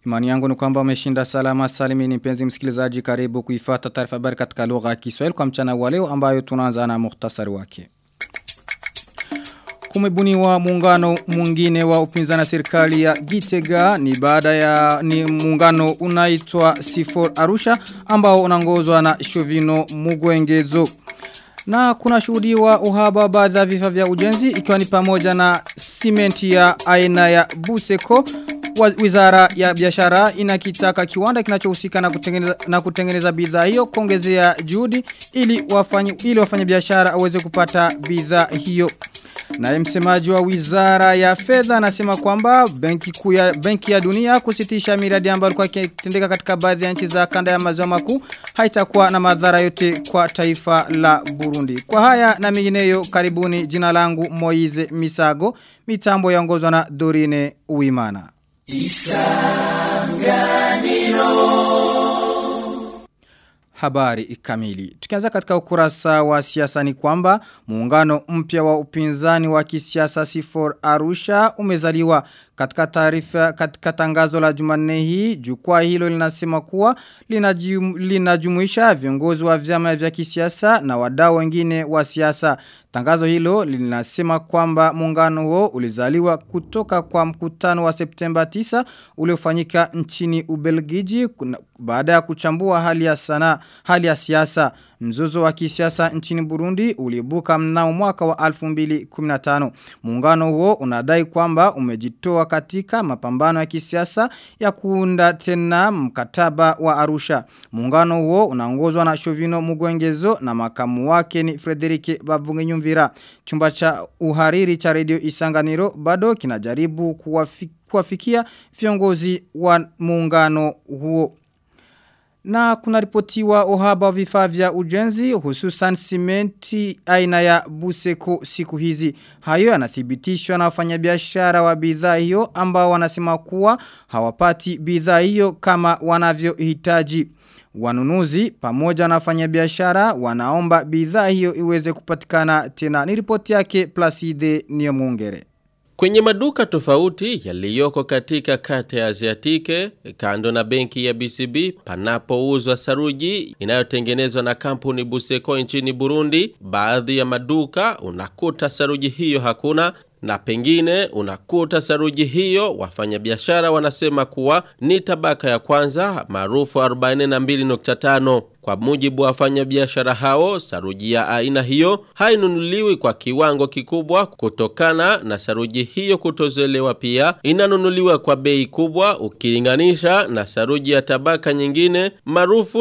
Imani yangu ni kwamba umeshinda salama salimini mpenzi msikilizaji karibu kuifata taarifa habari katika lugha ya Kiswahili kwa mchana wa leo ambayo tunaanza na muhtasari wake. Kumebuniwa muungano mwingine wa upinzani serikali ya Gitega ni baada ya ni muungano unaitwa C4 Arusha ambao unaongozwa na Shovino Mugwengezo. Na kuna shuhudiwa uhaba baadhi ya vifaa vya ujenzi ikiwa ni pamoja na simenti ya aina ya Buseko Wizara ya biashara inakitaka kiwanda kinachohusika na kutengeneza na kutengeneza bidhaa hiyo kuongezea juhudi ili wafanye ili wafanye biashara aweze kupata bidhaa hiyo. Na msemaji wa Wizara ya Fedha anasema kwamba benki kuu ya benki ya dunia kusitisha miradi ambayo ilikuwa ikitendeka katika baadhi ya nchi za kanda ya maziwa makuu haitakuwa na madhara yote kwa taifa la Burundi. Kwa haya na mengineyo karibuni jina langu Moize Misago mitambo yaongozwa na Dorine Uimana. Isanganiro Habari kamili. Tukianza katika ukurasa wa siasa ni kwamba muungano mpya wa upinzani wa kisiasa C4 Arusha umezaliwa katika taarifa katika tangazo la Jumanne hii jukwaa hilo linasema kuwa linajum, linajumuisha viongozi wa vyama vya kisiasa na wadau wengine wa siasa. Tangazo hilo linasema kwamba muungano huo ulizaliwa kutoka kwa mkutano wa Septemba 9 uliofanyika nchini Ubelgiji baada ya kuchambua hali ya sana hali ya siasa. Mzozo wa kisiasa nchini Burundi ulibuka mnao mwaka wa 2015. Muungano huo unadai kwamba umejitoa katika mapambano ya kisiasa ya kuunda tena mkataba wa Arusha. Muungano huo unaongozwa na Shovino Mugwengezo na makamu wake ni Frederike Bavungenyumvira. Chumba cha uhariri cha Radio Isanganiro bado kinajaribu kuwafik, kuwafikia viongozi wa muungano huo. Na kuna ripotiwa uhaba wa vifaa vya ujenzi hususan simenti aina ya buseko siku hizi. Hayo yanathibitishwa na wafanyabiashara wa bidhaa hiyo ambao wanasema kuwa hawapati bidhaa hiyo kama wanavyohitaji. Wanunuzi pamoja na wafanyabiashara wanaomba bidhaa hiyo iweze kupatikana tena. Ni ripoti yake Placide Niomungere. Kwenye maduka tofauti yaliyoko katika kata ya Aziatike, kando na benki ya BCB, panapouzwa saruji inayotengenezwa na kampuni Buseko nchini Burundi, baadhi ya maduka unakuta saruji hiyo hakuna na pengine unakuta saruji hiyo wafanyabiashara wanasema kuwa ni tabaka ya kwanza maarufu 42.5 kwa mujibu wa wafanyabiashara hao saruji ya aina hiyo hainunuliwi kwa kiwango kikubwa kutokana na saruji hiyo kutozelewa pia inanunuliwa kwa bei kubwa ukilinganisha na saruji ya tabaka nyingine maarufu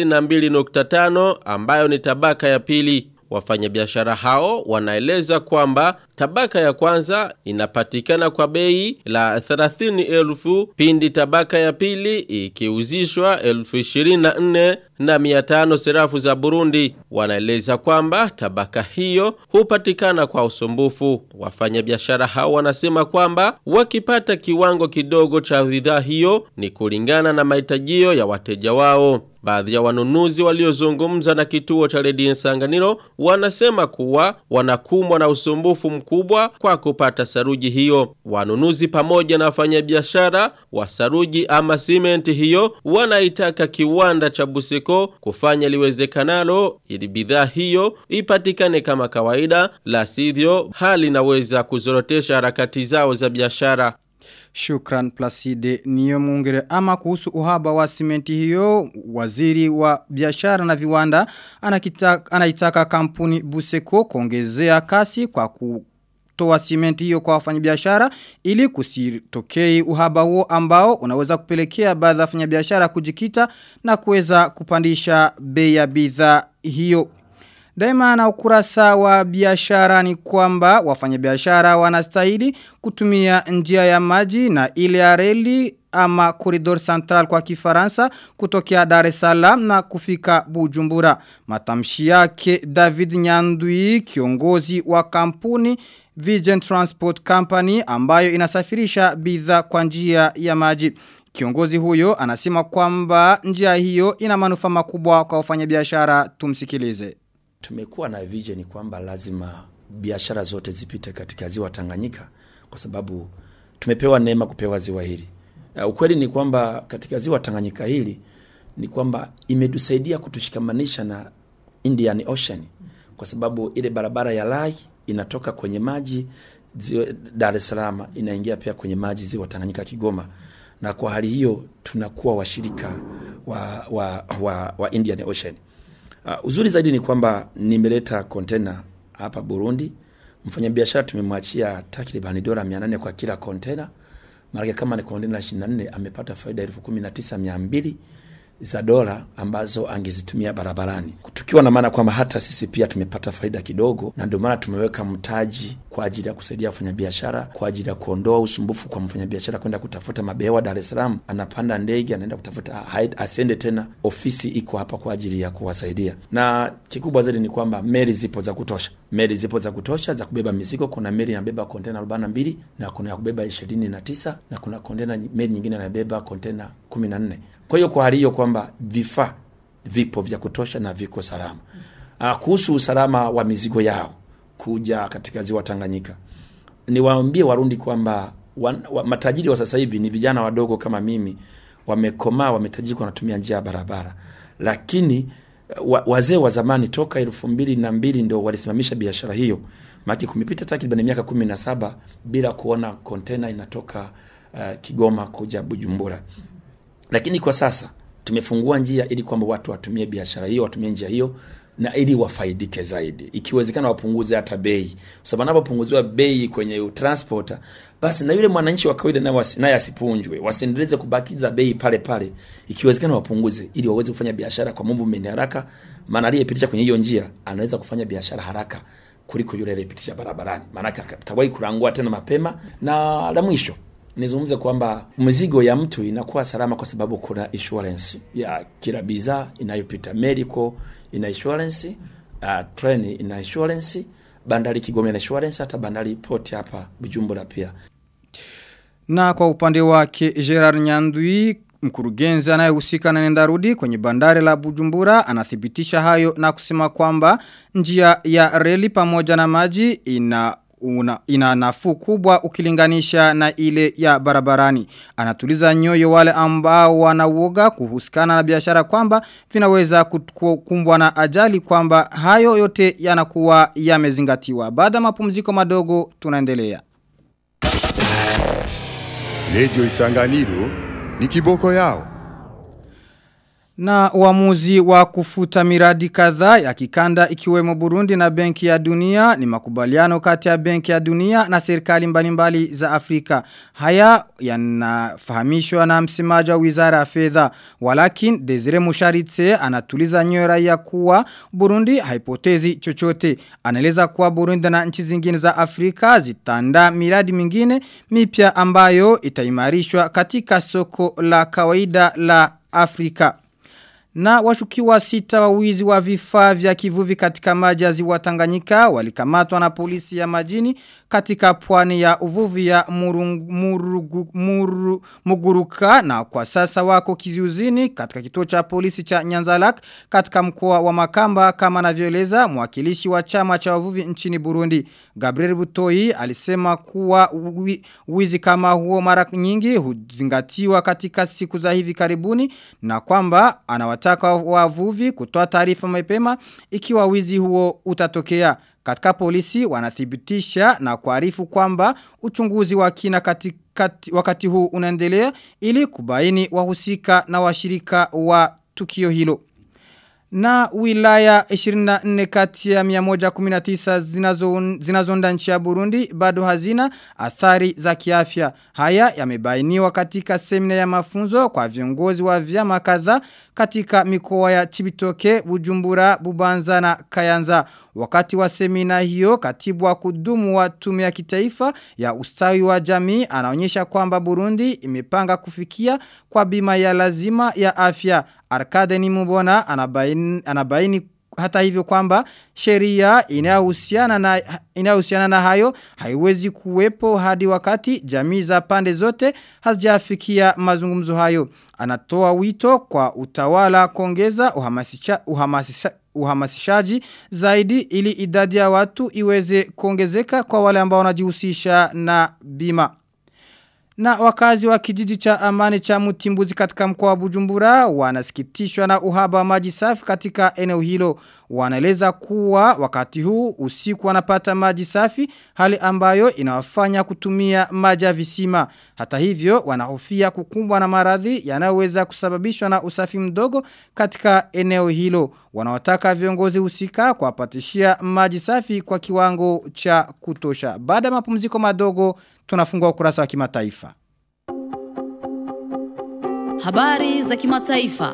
32.5 ambayo ni tabaka ya pili Wafanyabiashara hao wanaeleza kwamba tabaka ya kwanza inapatikana kwa bei la 30,000 pindi tabaka ya pili ikiuzishwa 24,000 na 500 serafu za Burundi. Wanaeleza kwamba tabaka hiyo hupatikana kwa usumbufu. Wafanyabiashara hao wanasema kwamba wakipata kiwango kidogo cha bidhaa hiyo ni kulingana na mahitajio ya wateja wao. Baadhi ya wanunuzi waliozungumza na kituo cha redio Sanganiro wanasema kuwa wanakumbwa na usumbufu mkubwa kwa kupata saruji hiyo. Wanunuzi pamoja na wafanyabiashara wa saruji ama simenti hiyo wanaitaka kiwanda cha Buseko kufanya liwezekanalo ili bidhaa hiyo ipatikane kama kawaida, la sivyo hali inaweza kuzorotesha harakati zao za biashara. Shukran Placide niyo mungere ama kuhusu uhaba wa simenti hiyo waziri wa biashara na viwanda anakitaka, anaitaka kampuni Buseko kuongezea kasi kwa ku kutoa simenti hiyo kwa wafanyabiashara ili kusitokei uhaba huo ambao unaweza kupelekea baadhi ya wafanyabiashara kujikita na kuweza kupandisha bei ya bidhaa hiyo. Daima na ukurasa wa biashara ni kwamba wafanyabiashara wanastahili kutumia njia ya maji na ile ya reli ama koridor central kwa kifaransa kutokea Dar es Salaam na kufika Bujumbura. Matamshi yake David Nyandui kiongozi wa kampuni Vision Transport Company ambayo inasafirisha bidhaa kwa njia ya maji. Kiongozi huyo anasema kwamba njia hiyo ina manufaa makubwa kwa wafanyabiashara tumsikilize. Tumekuwa na vision kwamba lazima biashara zote zipite katika ziwa Tanganyika kwa sababu tumepewa neema kupewa ziwa hili. Uh, ukweli ni kwamba katika ziwa Tanganyika hili ni kwamba imetusaidia kutushikamanisha na Indian Ocean kwa sababu ile barabara ya Rai inatoka kwenye maji ziwa Dar es Salaam inaingia pia kwenye maji ziwa Tanganyika Kigoma, na kwa hali hiyo tunakuwa washirika wa, wa, wa, wa Indian Ocean. Uh, uzuri zaidi ni kwamba nimeleta kontena hapa Burundi. Mfanyabiashara tumemwachia takriban dola 800 kwa kila kontena, maana kama ni kontena 24 amepata faida elfu kumi na tisa mia mbili za dola ambazo angezitumia barabarani, tukiwa na maana kwamba hata sisi pia tumepata faida kidogo, na ndio maana tumeweka mtaji kwa ajili ya kusaidia wafanyabiashara, kwa ajili ya kuondoa usumbufu kwa mfanyabiashara kwenda kutafuta mabehewa Dar es Salaam, anapanda ndege anaenda kutafuta, ha- asiende tena. Ofisi iko hapa kwa ajili ya kuwasaidia, na kikubwa zaidi ni kwamba meli zipo za kutosha, meli zipo za kutosha za kubeba mizigo. Kuna meli inabeba kontena arobaini na mbili na kuna ya kubeba ishirini na tisa na kuna kontena meli nyingine inabeba kontena kumi na nne. Kwa hiyo kwa hali hiyo kwamba vifaa vipo vya kutosha na viko salama. Uh, kuhusu usalama wa mizigo yao kuja katika ziwa Tanganyika, niwaambie Warundi kwamba wan, wa, matajiri wa sasa hivi ni vijana wadogo kama mimi, wamekomaa, wametajika, wanatumia njia ya barabara, lakini wa, wazee wa zamani toka elfu mbili na mbili ndo walisimamisha biashara hiyo, maana kumepita takriban miaka kumi na saba bila kuona kontena inatoka uh, Kigoma kuja Bujumbura lakini kwa sasa tumefungua njia ili kwamba watu watumie biashara hiyo, watumie njia hiyo na ili wafaidike zaidi, ikiwezekana wapunguze hata bei, sababu anapopunguziwa bei kwenye transporter, basi na yule mwananchi wa kawaida naye wasi- naye asipunjwe, wasiendeleze kubakiza bei pale pale, ikiwezekana wapunguze ili waweze kufanya biashara kwa movement haraka, maana aliyepitisha kwenye hiyo njia anaweza kufanya biashara haraka kuliko yule aliyepitisha barabarani, maanake atawahi kurangua tena mapema. Na la mwisho nizungumze kwamba mizigo ya mtu inakuwa salama kwa sababu kuna insurance ya kila bidhaa inayopita. Medical ina insurance, uh, train ina insurance, bandari Kigoma ina insurance, hata bandari port hapa Bujumbura pia. Na kwa upande wake Gerard Nyandui mkurugenzi anayehusika na nendarudi kwenye bandari la Bujumbura anathibitisha hayo na kusema kwamba njia ya reli pamoja na maji ina una, ina nafuu kubwa ukilinganisha na ile ya barabarani. Anatuliza nyoyo wale ambao wanauoga kuhusikana na biashara kwamba vinaweza kut- kukumbwa na ajali kwamba hayo yote yanakuwa yamezingatiwa. Baada ya mapumziko madogo tunaendelea. Radio Isanganiro ni kiboko yao. Na uamuzi wa kufuta miradi kadhaa ya kikanda ikiwemo Burundi na Benki ya Dunia ni makubaliano kati ya Benki ya Dunia na serikali mbalimbali za Afrika. Haya yanafahamishwa na msemaji wa Wizara ya Fedha. Walakin Desire Musharitse anatuliza nyoyo raia kuwa Burundi haipotezi chochote. Anaeleza kuwa Burundi na nchi zingine za Afrika zitanda miradi mingine mipya ambayo itaimarishwa katika soko la kawaida la Afrika. Na washukiwa sita wa wizi wa vifaa vya kivuvi katika maji ya ziwa Tanganyika walikamatwa na polisi ya majini katika pwani ya uvuvi ya murungu, murugu, muru, Muguruka na kwa sasa wako kiziuzini katika kituo cha polisi cha Nyanzalak katika mkoa wa Makamba kama anavyoeleza mwakilishi wa chama cha wavuvi nchini Burundi. Gabriel Butoi alisema kuwa wi- wizi kama huo mara nyingi huzingatiwa katika siku za hivi karibuni na kwamba anawataka wavuvi kutoa taarifa mapema ikiwa wizi huo utatokea. Katika polisi wanathibitisha na kuarifu kwamba uchunguzi wa kina katika, wakati huu unaendelea ili kubaini wahusika na washirika wa tukio hilo. Na wilaya 24 kati ya 119 zinazo zinazonda nchi ya Burundi bado hazina athari za kiafya. Haya yamebainiwa katika semina ya mafunzo kwa viongozi wa vyama kadhaa katika mikoa ya Chibitoke, Bujumbura, Bubanza na Kayanza. Wakati wa semina hiyo, katibu wa kudumu wa tume ya kitaifa ya ustawi wa jamii anaonyesha kwamba Burundi imepanga kufikia kwa bima ya lazima ya afya. Arkade ni mbona anabaini, anabaini hata hivyo kwamba sheria inayohusiana na inayohusiana na hayo haiwezi kuwepo hadi wakati jamii za pande zote hazijafikia mazungumzo hayo. Anatoa wito kwa utawala kuongeza uhamasisha, uhamasisha uhamasishaji zaidi ili idadi ya watu iweze kuongezeka kwa wale ambao wanajihusisha na bima. Na wakazi wa kijiji cha amani cha mutimbuzi katika mkoa wa Bujumbura wanasikitishwa na uhaba wa maji safi katika eneo hilo. Wanaeleza kuwa wakati huu usiku wanapata maji safi hali ambayo inawafanya kutumia maji ya visima. Hata hivyo wanahofia kukumbwa na maradhi yanayoweza kusababishwa na usafi mdogo katika eneo hilo. Wanawataka viongozi husika kuwapatishia maji safi kwa kiwango cha kutosha. Baada ya mapumziko madogo tunafungua ukurasa wa kimataifa. Habari za kimataifa.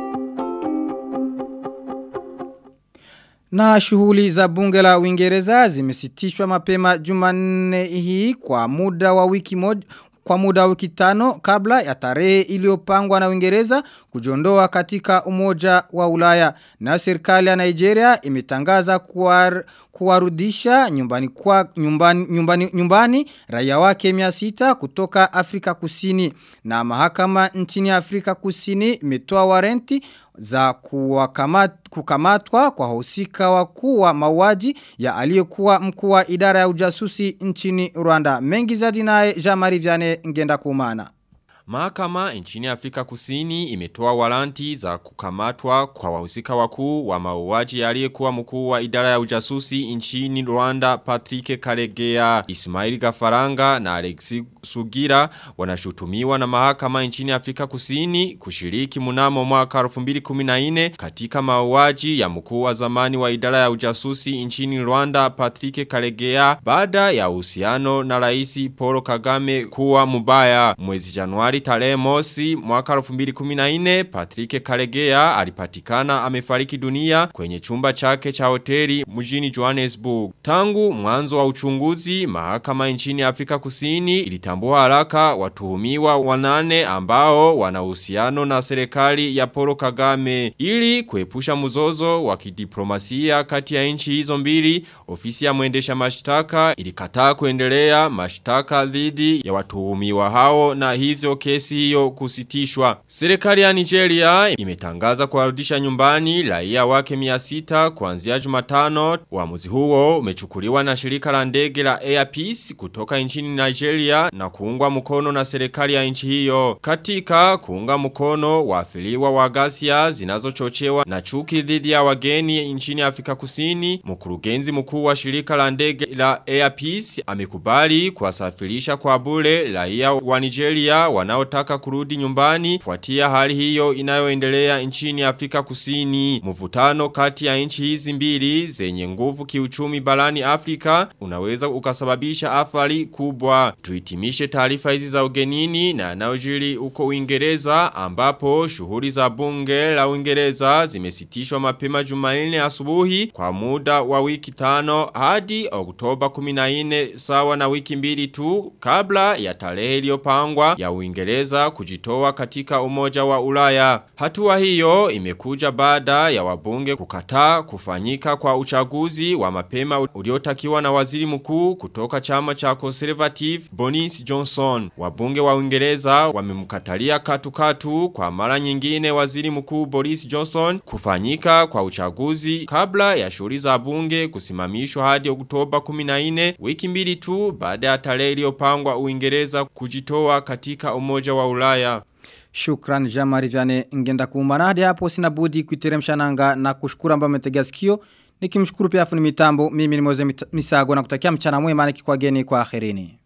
Na shughuli za bunge la Uingereza zimesitishwa mapema Jumanne hii kwa muda wa wiki moja kwa muda wa wiki tano kabla ya tarehe iliyopangwa na Uingereza kujiondoa katika umoja wa Ulaya na serikali ya Nigeria imetangaza kuwar, kuwarudisha nyumbani kwa nyumbani nyumbani nyumbani raia wake 600 kutoka Afrika Kusini na mahakama nchini Afrika Kusini imetoa warenti za kuwakamat, kukamatwa kwa husika wakuu wa mauaji ya aliyekuwa mkuu wa idara ya ujasusi nchini Rwanda. Mengi zaidi naye Jean-Marie Vianney ngenda kumana. Mahakama nchini Afrika Kusini imetoa waranti za kukamatwa kwa wahusika wakuu wa mauaji aliyekuwa mkuu wa idara ya ujasusi nchini Rwanda Patrick Karegea, Ismail Gafaranga na Alexi Sugira wanashutumiwa na mahakama nchini Afrika Kusini kushiriki mnamo mwaka 2014 katika mauaji ya mkuu wa zamani wa idara ya ujasusi nchini Rwanda Patrick Karegea baada ya uhusiano na Rais Paul Kagame kuwa mubaya mwezi Januari tarehe mosi mwaka 2014 Patrick Karegea alipatikana amefariki dunia kwenye chumba chake cha hoteli mjini Johannesburg. Tangu mwanzo wa uchunguzi mahakama nchini Afrika Kusini ilitambua haraka watuhumiwa wanane ambao wana uhusiano na serikali ya Paul Kagame ili kuepusha mzozo wa kidiplomasia kati ya nchi hizo mbili ofisi ya mwendesha mashtaka ilikataa kuendelea mashtaka dhidi ya watuhumiwa hao na hivyo kesi hiyo kusitishwa. Serikali ya Nigeria imetangaza kuwarudisha nyumbani raia wake 600 kuanzia Jumatano. Uamuzi huo umechukuliwa na shirika la ndege la Air Peace kutoka nchini Nigeria na kuungwa mkono na serikali ya nchi hiyo. Katika kuunga mkono waathiriwa wa ghasia zinazochochewa na chuki dhidi ya wageni nchini Afrika Kusini, mkurugenzi mkuu wa shirika la ndege la Air Peace amekubali kuwasafirisha kwa bure raia wa Nigeria wanaotaka kurudi nyumbani fuatia hali hiyo inayoendelea nchini Afrika Kusini. Mvutano kati ya nchi hizi mbili zenye nguvu kiuchumi barani Afrika unaweza ukasababisha athari kubwa. Tuitimishe taarifa hizi za ugenini na yanayojiri uko Uingereza ambapo shughuli za bunge la Uingereza zimesitishwa mapema Jumanne asubuhi kwa muda wa wiki tano hadi Oktoba 14 sawa na wiki mbili tu kabla ya tarehe iliyopangwa ya Uingereza kujitoa katika umoja wa Ulaya. Hatua hiyo imekuja baada ya wabunge kukataa kufanyika kwa uchaguzi wa mapema uliotakiwa na waziri mkuu kutoka chama cha Conservative Boris Johnson. Wabunge wa Uingereza wamemkatalia katukatu kwa mara nyingine waziri mkuu Boris Johnson kufanyika kwa uchaguzi kabla ya shughuli za bunge kusimamishwa hadi Oktoba 14 wiki mbili tu baada ya tarehe iliyopangwa Uingereza kujitoa katika umoja wa Ulaya. Shukran Jamari Vyane ngenda kuumana hadi hapo sina budi kuiteremsha nanga na kushukuru ambao mmetegea sikio. Nikimshukuru pia afuni mitambo mimi ni Moze Misago na kutakia mchana mwema nikikwageni kwa akhirini.